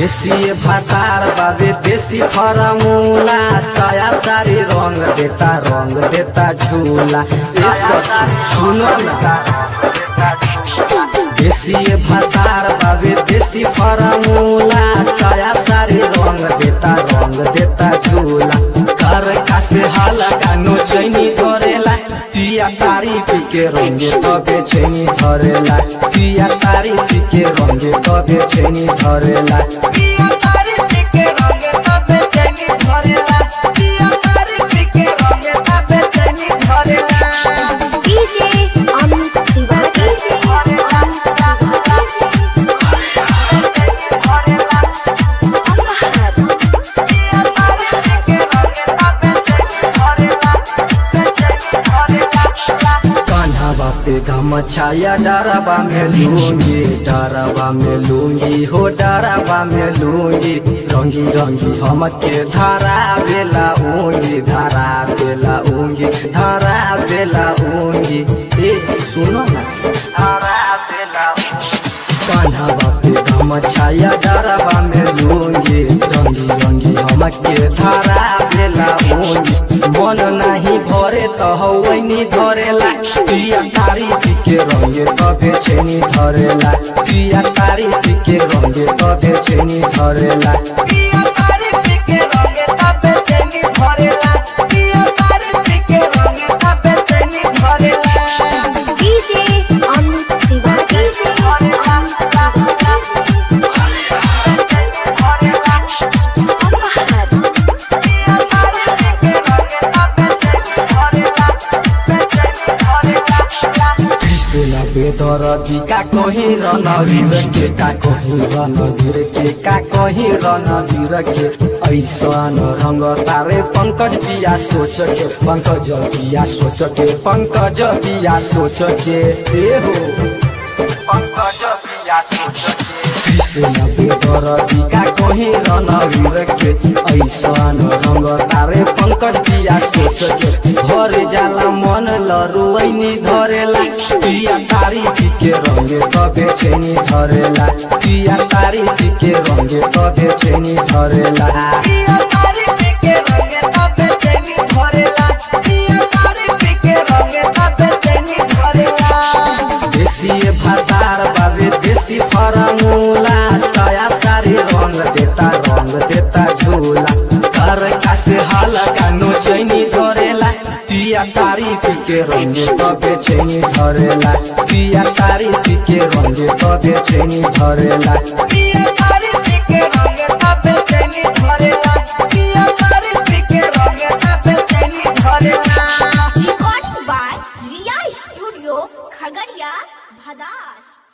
देसी भातार बाबे देसी फरमूला साया सारी रंग देता रंग देता झूला ए सब सुनो ना देसी भातार बाबे देसी फरमूला साया सारी रंग देता रंग देता झूला कर कासे हाला गानो चैनी धरेला पिया तारी पिके रंगे तबे चैनी धरेला पिया तारी पिके रंगे तबे चैनी धरेला पिया तारी पिके रंगे तबे चैनी धरेला पिया तारी पिके रंगे तबे चैनी धरेला डीजे अमित तिवारी डीजे अमित कान्हा बापे गम छाया डराबा में लूंगी डराबा में लूंगी हो डराबा में लूंगी रंगी रंगी हमके धारा बेला ऊंगी धारा बेला ऊंगी धारा बेला ऊंगी ए सुनो ना धारा बेला कान्हा बापे गम छाया डराबा में लूंगी रंगी रंगी हमके धारा बेला ऊंगी मन नाही भरे त हौनी धरेला पिया तारी पिके रंगे तबे छेनी धरेला पिया तारी पिके रंगे तबे छेनी धरेला पिया तारी पिके रंगे तबे चैनी धरेला पिया तारी पिके रंगे तबे चैनी धरेला डीजे अमित तिवारी डीजे अमित कृष्ण बेदर का कहीं रणवीर के का कहीं रणवीर के का कहीं रणवीर के ऐसा रंग तारे पंकज पिया सोच के पंकज पिया सोच के पंकज पिया सोच के ए हो पंकज पिया सोच के कृष्ण बेदर का कहीं रणवीर के ऐसा रंग तारे पंकज पिया सोच के भर जाला मन लरुवैनी धरेला पिया तारी पिके रंगे तबे छेनी धरेला पिया तारी पिके रंगे तबे छेनी धरेला पिया तारी पिके रंगे तबे चैनी धरेला पिया तारी पिके रंगे तबे चैनी धरेला देसी भातार बाबे देसी फरमूला साया सारी रंग देता रंग देता झूला घर कासे हाल गानो चैनी धरेला पिया तारी पिके रंगे तबे छेनी धरेला पिया तारी पिके रंगे तबे छेनी धरेला पिया तारी पिके रंगे तबे चैनी धरेला पिया तारी पिके रंगे तबे चैनी धरेला recording by Riya studio Khagaria भदास